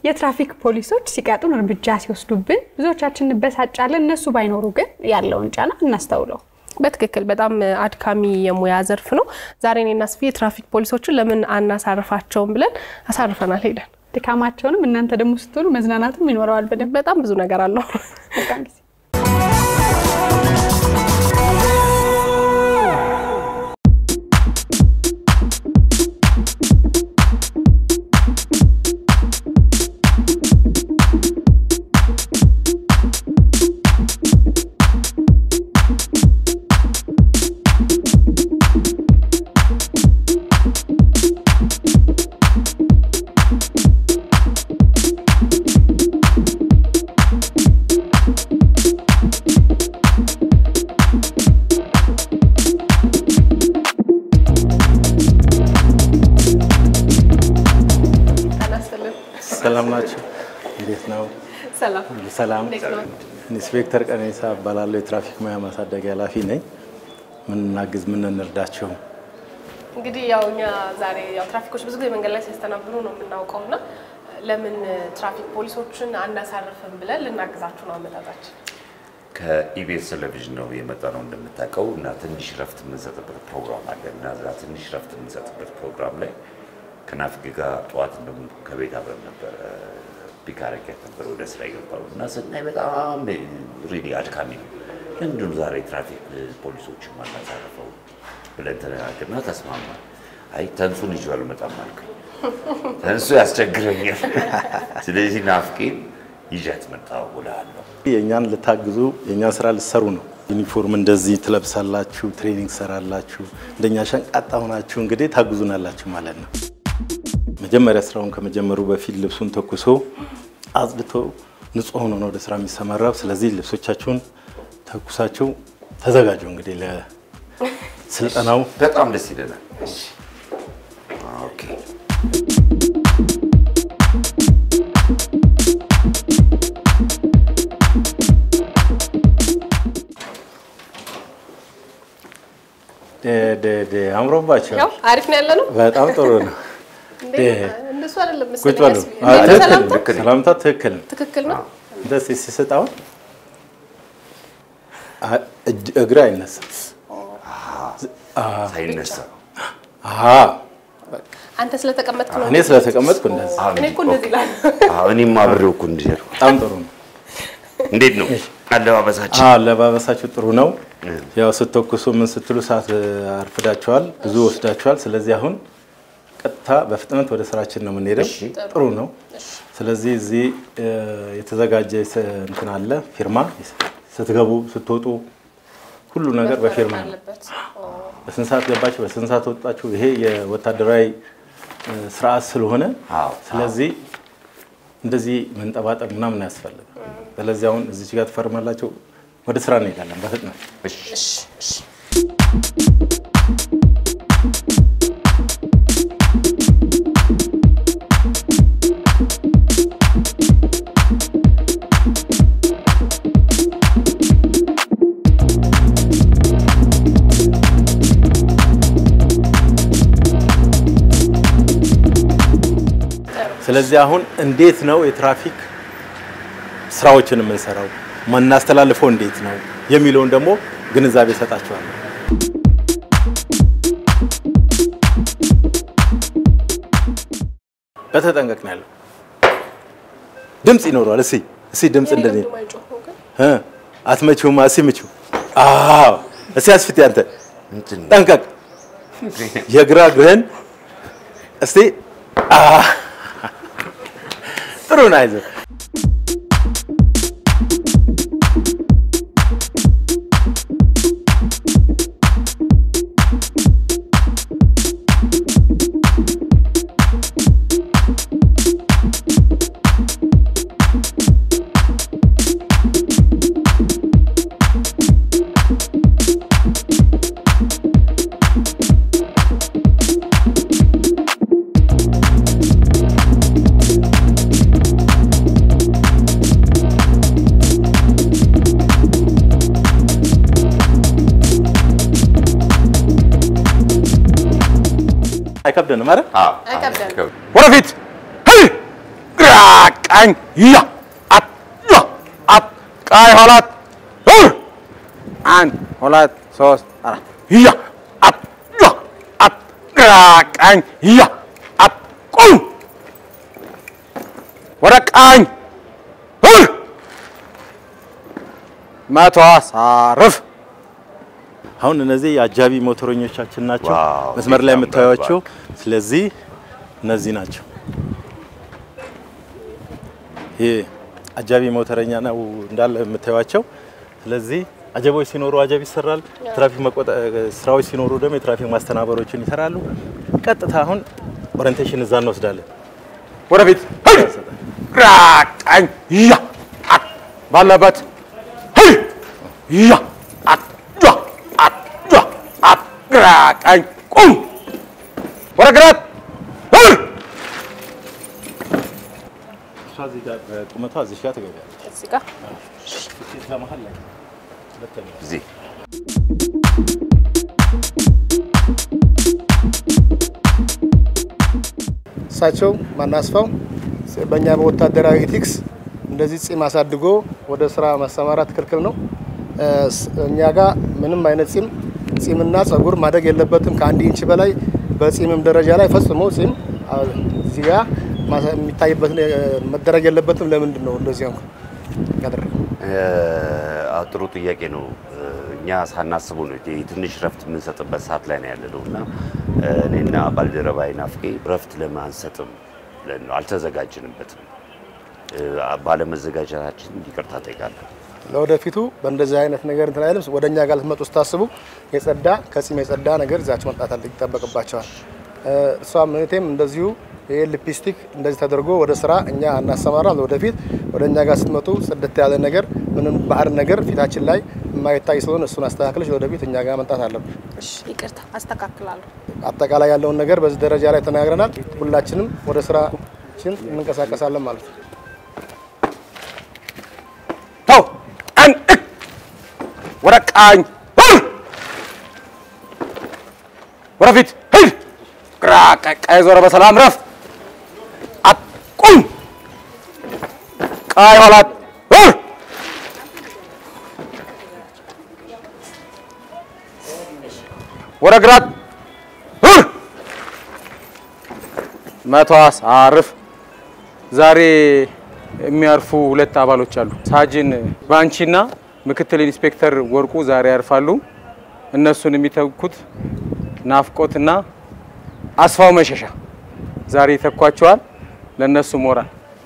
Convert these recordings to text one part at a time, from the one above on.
የትራፊክ ፖሊሶች ሲቀጡን እርምጃ ሲወስዱብን ብዙዎቻችን እንበሳጫለን። እነሱ ባይኖሩ ግን ያለውን ጫና እናስተውለው። በትክክል በጣም አድካሚ የሙያ ዘርፍ ነው። ዛሬ እኔና ስፊ የትራፊክ ፖሊሶችን ለምን አናሳርፋቸውም ብለን አሳርፈናል ሄደን። ድካማቸውንም እናንተ ደግሞ ስትሆኑ መዝናናትም ይኖረዋል። በደንብ በጣም ብዙ ነገር አለው። በጣም ጊዜ ሰላም ናቸው። እንዴት ነው? ሰላም ሁሉ ሰላም። እንዴት ነው? ኢንስፔክተር ቀነኒሳ እባላለሁ። የትራፊክ ሙያ ማሳደጊያ ኃላፊ ነኝ። ምን እናግዝ፣ ምን እንርዳቸው? እንግዲህ ያው እኛ ዛሬ ያው ትራፊኮች ብዙ ጊዜ መንገድ ላይ ሲያስተናብሩ ነው የምናውቀው እና ለምን ትራፊክ ፖሊሶችን አናሳርፍም ብለን ልናግዛችሁ ነው አመጣጣችን። ከኢቢኤስ ቴሌቪዥን ነው የመጣ ነው እንደምታውቀው እና ትንሽ ረፍት የምንሰጥበት ፕሮግራም አለ እና እዛ ትንሽ ረፍት የምንሰጥበት ፕሮግራም ላይ ከናፍቅ ጋር ጠዋት እንደውም ከቤት አብረን ነበረ ፒክ አረጊያት ነበር ወደ ስራ የገባው እና ስናይ በጣም ሪሊ አድካሚ ነው። ለምንድን ነው ዛሬ ትራፊክ ፖሊሶችን ማናሳርፈው ብለን ተነጋገርና ተስማማን። አይ ተንሱን ይዤው አልመጣም አልኩኝ። ተንሱ ያስቸግረኛል። ስለዚህ ናፍቄን ይዣት መጣሁ እልሃለሁ። የእኛን ልታግዙ የእኛን ስራ ልትሰሩ ነው። ዩኒፎርም እንደዚህ ትለብሳላችሁ፣ ትሬኒንግ ሰራላችሁ። እንደኛ ሸንቃጣ ሆናችሁ እንግዲህ ታግዙናላችሁ ማለት ነው። መጀመሪያ ስራውን ከመጀመሩ በፊት ልብሱን ተኩሶ አጽድቶ ንጹህ ሆኖ ነው ወደ ስራ የሚሰማራው። ስለዚህ ልብሶቻችሁን ተኩሳችሁ ተዘጋጁ እንግዲህ ለስልጠናው። በጣም ደስ ይለናል። ኦኬ ደ- ደ- ደ- አምሮባቸው ያው አሪፍ ነው ያለ ነው። በጣም ጥሩ ነው። እንዴ እንደሱ አይደለም ቁጭ መሰለኝ በሉ። ያስቢ- አዎ፣ እንዴ ትክክል ሰላምታ ነው። ሰላምታ ትክክል ነው። ትክክል ነው። እንደዚህ ሲሰጥ አሁን አ- እጅ- እግር አይነሳም። ሳይነሳ አሀ፣ አንተ ስለተቀመጥክ ነው። እኔ ስለተቀመጥኩ እንደዚህ እኔ እኮ እንደዚህ ይላል። አዎ፣ እኔም አብሬው እኮ እንዲህ ነው። በጣም ጥሩ ነው። እንዴት ነው አለባበሳችን? አዎ፣ አለባበሳችሁ ጥሩ ነው። ያው ስትተኩሱ ምን ስትሉ ሰዓት አርፍዳችኋል፣ ብዙ ወስዳችኋል። ስለዚህ አሁን ቀጥታ በፍጥነት ወደ ስራችን ነው የምንሄደው። እሺ። ጥሩ ነው። ስለዚህ እዚህ እ፣ የተዘጋጀ ስ- እንትን አለ ፊርማ። ስትገቡ ስትወጡ ሁሉ ነገር በፊርማ ነው። አለበት። በስንት ሰዓት ገባችሁ፣ በስንት ሰዓት ወጣችሁ። ይሄ የወታደራዊ እ፣ ስርዓት ስለሆነ አዎ፣ ስለዚህ እንደዚህ መንጠባጠብ ምናምን አያስፈልግም። ስለዚህ አሁን እዚች ጋር ትፈርማላችሁ፣ ወደ ስራ እንሄዳለን በፍጥነት። እሺ። እሺ፣ እሺ። ስለዚህ አሁን እንዴት ነው የትራፊክ ስራዎችን የምንሰራው የምናስተላልፈው እንዴት ነው የሚለውን ደግሞ ግንዛቤ እሰጣችኋለሁ። በተጠንቀቅ ነው ያለው። ድምፅ ይኖረዋል። እስኪ እስኪ ድምፅ እንደዚህ ለምንድን ነው የማይጮኸው ግን? እ አትመችውማ። እስኪ ምችው። አዎ እስኪ አስፍቴ አንተ እንትን ጠንቀቅ። የግራ እግርህን እስቲ አ ጥሩ ነው። አይዞህ አይከብደንም አይደል? አዎ፣ አይከብደንም። አይከብድም። ወደፊት ሄይ! ግራቅ ቀኝ ያ አት ያ አት ቀኝ ሁለት ር አንድ ሁለት ሶስት አራት ያ አት ያ አት ግራ ቀኝ ያ አት ቁም ወደ ቀኝ ር መቶ አሳርፍ አሁን እነዚህ የአጃቢ ሞተረኞቻችን ናቸው፣ ዋው፣ መስመር ላይ በጣም የምታዩቸው። ስለዚህ እነዚህ ናቸው። ይሄ አጃቢ ሞተረኛ ነው እንዳለ የምታዩቸው። ስለዚህ አጀቦች ሲኖሩ አጀብ ይሰራል። ትራፊክ መቆጣ ስራዎች ሲኖሩ ደግሞ የትራፊክ ማስተናበሮችን ይሰራሉ። ቀጥታ አሁን ኦሪንቴሽን እዛ እንወስዳለን። ወደፊት ሄይ! ግራ ቀኝ ያ አት ባለበት ሄይ! ያ አት ያ አት ያ አት ግራ ቀኝ ቁም ወደ ግራት ሄይ! እሷ እዚህ ጋር ቁመቷ እዚህ ጋር ትገቢያለች። እዚህ ጋር እዛ መሀል ላይ ሁለተኛ እዚህ እሳቸው ማናስፋው በእኛ በወታደራዊ ኤቲክስ እንደዚህ ጺም አሳድጎ ወደ ስራ ማሰማራት ክልክል ነው። እ፣ ስ- እኛ ጋር ምንም አይነት ጺም ጺምና ጸጉር ማደግ የለበትም ከአንድ ኢንች በላይ በጺምም ደረጃ ላይ ፈጽሞ ጺም አ፣ እዚህ ጋር ማሳ- የሚታይበት እ፣ መደረግ የለበትም። ለምንድን ነው እንደዚህ ሆንኩ ያደረገው? አዎ፣ ጥሩ ጥያቄ ነው። እኛ ሳናስበው ነው ይሄ ትንሽ ረፍት የምንሰጥበት ሰዓት ላይ ነው ያለነው እና እኔና ባልደረባዬ ናፍቄ ረፍት ለምን አንሰጥም ብለን ነው አልተዘጋጀንበትም። ባለመዘጋጀታችን ይቅርታ ጠይቃለሁ። ለወደፊቱ በእንደዚህ አይነት ነገር እንትን አይልም። ወደ እኛ ጋር ልትመጡ ስታስቡ የጸዳ ከጺም የጸዳ ነገር ይዛችሁ መምጣት አለ ይጠበቅባቸዋል። እ፣ እሷም እህቴም እንደዚሁ ይህ ሊፕስቲክ እንደዚህ ተደርጎ ወደ ስራ እኛ እናሰማራም። ለወደፊት ወደ እኛ ጋር ስትመጡ ጽድት ያለ ነገር ምንም ባህር ነገር ፊታችን ላይ የማይታይ ስለሆነ እሱን አስተካክለሽ ወደፊት እኛ ጋር መምጣት አለብን። እሺ፣ ይቅርታ አስተካክላለሁ። አጠቃላይ ያለውን ነገር በዚህ ደረጃ ላይ ተናግረናል። ሁላችንም ወደ ስራችን እንንቀሳቀሳለን ማለት ነው። ተው ቀን እክ ወደ ቀኝ ር ወደፊት ሂድ ግራ ቀ- ቀኝ ዞረ በሰላም ረፍ አት ቁም ቀኝ ኋላት ር ወደ ግራት ር መቶ አሳርፍ ዛሬ የሚያርፉ ሁለት አባሎች አሉ። ሳጅን ባንቺና ምክትል ኢንስፔክተር ወርቁ ዛሬ ያርፋሉ። እነሱን የሚተኩት ናፍቆትና አስፋው መሸሻ ዛሬ ይተኳቸዋል። ለእነሱ ሞራል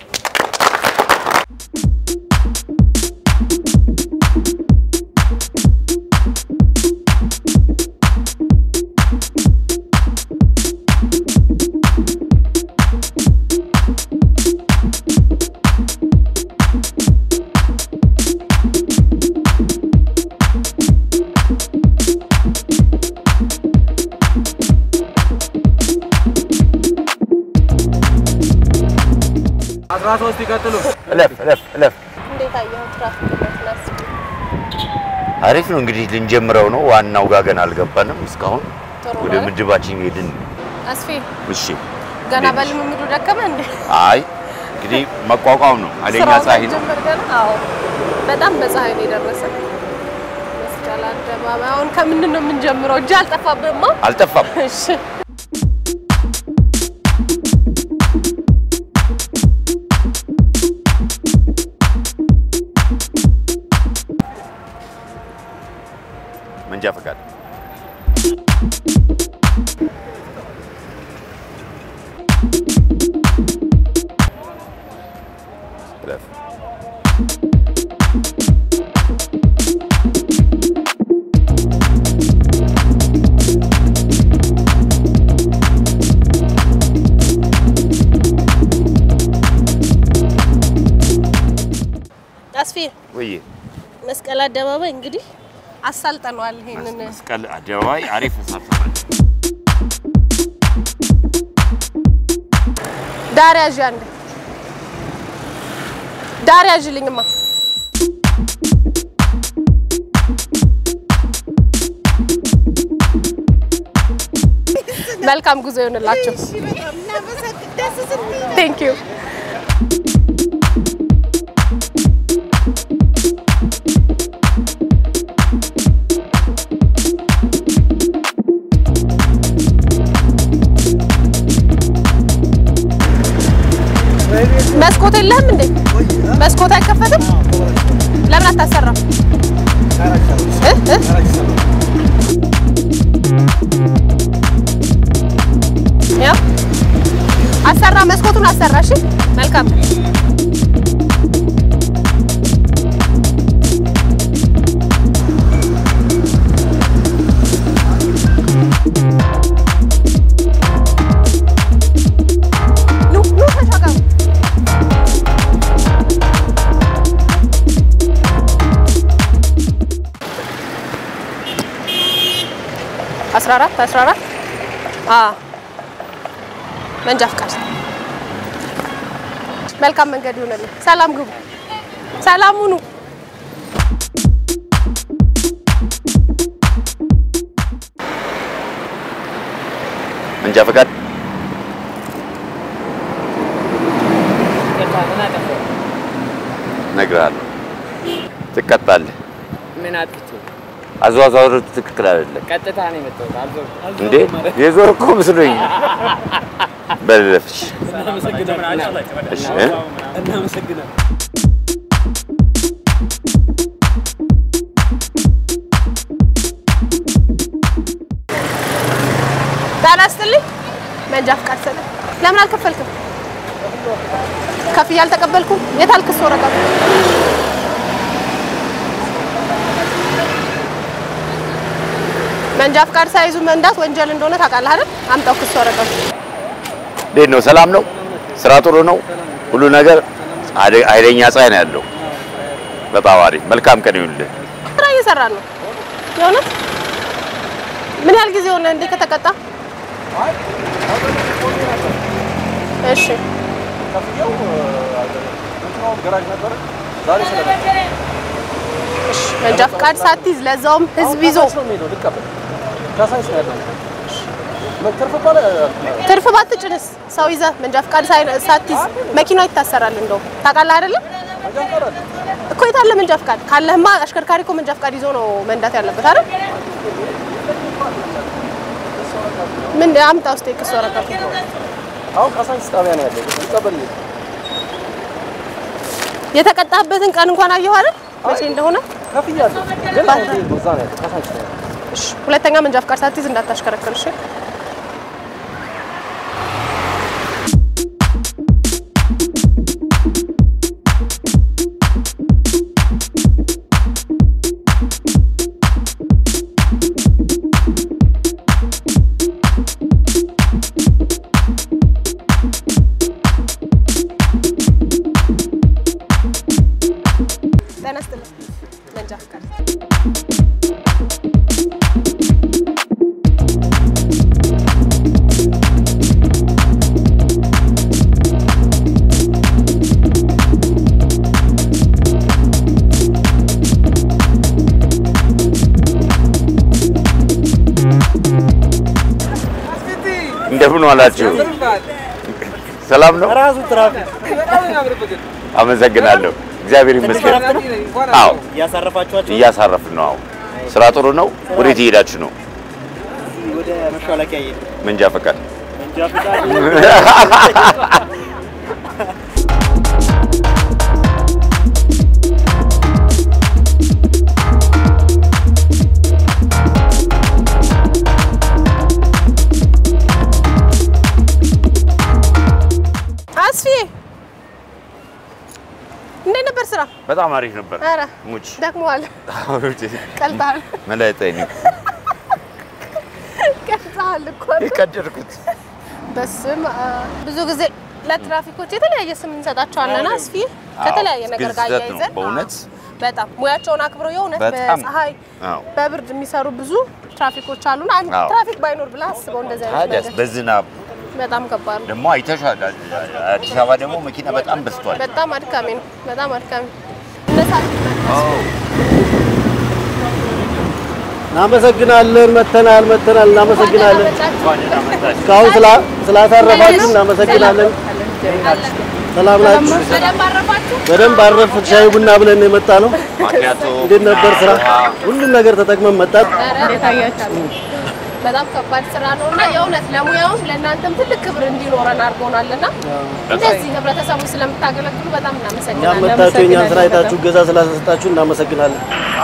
አስራ ሶስት ይቀጥሉ። እለፍ እለፍ እለፍ። እንዴት አየኸው? ትራፊክ መትናስ አሪፍ ነው እንግዲህ ልንጀምረው ነው። ዋናው ጋር ገና አልገባንም እስካሁን ጥሩ ወደ ነው። ምድባችን ሄድን። አስፌ እሺ ገና እንዴት ነሽ? በልምምዱ ደከመ እንዴ? አይ እንግዲህ መቋቋም ነው። ኃይለኛ ስራው ፀሐይ ነው። መጀመር ገና? አዎ በጣም በፀሐይ ነው የደረሰ። መስቀል አደባባይ አሁን ከምንድን ነው የምንጀምረው? እጅ አልጠፋብህማ? አልጠፋም። እሺ መንጃ ፈቃድ እለፍ። አስፌ ወይ መስቀል አደባባይ እንግዲህ አሳልጠነዋል። ይሄንን መስቀል አደባባይ አሪፍ ሰርተናል። ዳር ያዥ አንድ ዳር ያዥልኝማ። መልካም ጉዞ ይሆንላቸው። ቴንክ ዩ መስኮት የለህም እንዴ? መስኮት አይከፈትም? ለምን አታሰራም? እ? እ? ያው አሰራ፣ መስኮቱን አሰራ። እሺ መልካም። ኑ ኑ ተሻገሩ። አስራ አራት አስራ አራት አዎ መንጃ ፍቃድ። መልካም መንገድ ይሆንልን። ሰላም ግቡ። ሰላም ሁኑ። መንጃ ፈቃድ እነግርሃለሁ፣ ትቀጣለህ። ምን አጥፍቼ? አዘዋዛወሩ ትክክል አይደለም ቀጥታ ነው የመጣሁት። አልዞርኩም። እንዴ? የዞር እኮ መስሎኝ። በለፍሽ እሺ እ? ጤና ይስጥልኝ። መንጃ ፍቃድ ሰጠ። ለምን አልከፈልክም? ከፍዬ አልተቀበልኩም። የት አልክስ ወረቀቱ? መንጃ ፍቃድ ሳይዙ መንዳት ወንጀል እንደሆነ ታውቃለህ አይደል? አምጣው ክስ ወረቀቱ። እንዴት ነው? ሰላም ነው? ስራ ጥሩ ነው? ሁሉ ነገር ኃይለ- ኃይለኛ ፀሐይ ነው ያለው። በጣም አሪፍ። መልካም ቀን ይሁንልህ። ስራ እየሰራን ነው። የእውነት ምን ያህል ጊዜ ሆነ እንዴ ከተቀጣ? እሺ እሺ፣ መንጃ ፍቃድ ሳትይዝ ለዛውም ህዝብ ይዞ ትርፍ ባትጭንስ ሰው ይዘህ መንጃ ፍቃድ ሳይ- ሳትይዝ መኪናው ይታሰራል። እንደውም ታውቃለህ አይደለም እኮ የታለ መንጃ ፍቃድ ካለህማ፣ አሽከርካሪ እኮ መንጃ ፍቃድ ይዞ ነው መንዳት ያለበት አይደል? ምን አምጣ ውስጥ የክስ ወረቀቱ አሁን ካሳንቺስ ጣቢያ ነው ያለው። ይቀበል የተቀጣበትን ቀን እንኳን አየሁ አይደል? መቼ እንደሆነ ከፍያለሁ፣ ግን አሁን እዛ ነው ያለው። ካሳንቺስ ነው ያለው። እሺ፣ ሁለተኛ መንጃ ፍቃድ ሳትይዝ እንዳታሽከረክር እሺ። ጤና ይስጥልኝ። መንጃ ፍቃድ እንደምን ዋላችሁ? ሰላም ነው? ራሱ ትራፊክ በጣም ነው የሚያምርብህ። አመሰግናለሁ። እግዚአብሔር ይመስገን። አዎ እያሳረፋችኋቸው እያሳረፍን ነው። አዎ ስራ ጥሩ ነው። ወዴት እየሄዳችሁ ነው? ወደ መሿለኪያ እየሄድን መንጃ ፈቃድ መንጃ ፍቃድ አስፊ እንዴት ነበር ስራ? በጣም አሪፍ ነበር። ኧረ ሙች ደክመዋል። ቀልጠሃል መላይጠኝ ቀልጠሃል እኮ የቀደድኩት በስም ብዙ ጊዜ ለትራፊኮች የተለያየ ስም እንሰጣቸዋለን። አስፊ ከተለያየ ነገር ጋር ግልጽ ነው አያይዘን በእውነት በጣም ሙያቸውን አክብረው የእውነት በጣም። በፀሐይ አዎ። በብርድ የሚሰሩ ብዙ ትራፊኮች አሉና አንድ አዎ። ትራፊክ ባይኖር ብለህ አስበው እንደዚህ አይነት ታዲያስ ነገር በዝናብ በጣም ከባድ ነው። ደግሞ አይተሻል። አዲስ አበባ ደግሞ መኪና በጣም በዝቷል። በጣም አድካሚ ነው። በጣም አድካሚ እነሳት እናመሰግናለን። መተናል መተናል። እናመሰግናለን። እስካሁን ስላ- ስላሳረፋችሁ እናመሰግናለን። ሰላም ናችሁ? በደንብ አረፋችሁ። በደንብ አረፍ ሻይ ቡና ብለን ነው የመጣ ነው። ምክንያቱ እንዴት ነበር ስራ? ሁሉም ነገር ተጠቅመን መጣት። በጣም ከባድ ስራ ነው እና የእውነት ለሙያውም ለእናንተም ትልቅ ክብር እንዲኖረን አድርጎናል እና እንደዚህ ህብረተሰቡ ስለምታገለግሉ በጣም እኛም እናመሰግናለን። መታችሁ የእኛን ስራ አይታችሁ እገዛ ስላሰጣችሁ እናመሰግናለን።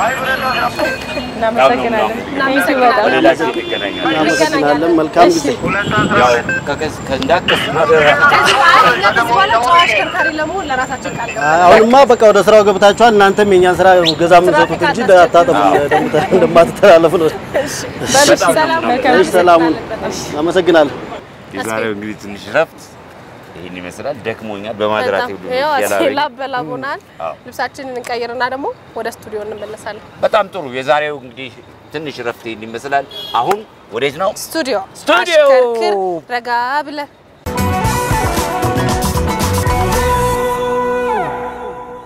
እናመሰግናለን። እናመሰግናለን። በሌላ ጊዜ እንገናኛለን። እናመሰግናለን። መልካም ጊዜ። ያው ከከስ- ከእንዳትከሱ ከዚህ በኋላ እኛ ከዚህ በኋላ ጨዋ አሽከርካሪ ለመሆን ለራሳችን ቃል ገባን። አሁንማ በቃ ወደ ስራው ገብታችኋል። እናንተም የእኛን ስራ ገዛ የምንሰጡት እንጂ አታጠፉ እንደማትተላለፉ ነው። ሰላም እሺ፣ ሰላሙን አመሰግናለሁ። የዛሬው እንግዲህ ትንሽ ረፍት ይህን ይመስላል። ደክሞኛል በማድራቴ ሁሉ ያው ያላረኝ። ላብ በላብ ሆናል። አዎ። ልብሳችንን እንቀይርና ደግሞ ወደ ስቱዲዮ እንመለሳለን። በጣም ጥሩ። የዛሬው እንግዲህ ትንሽ ረፍት ይህን ይመስላል። አሁን ወዴት ነው? ስቱዲዮ ስቱዲዮ! አሽከርክር ረጋ ብለህ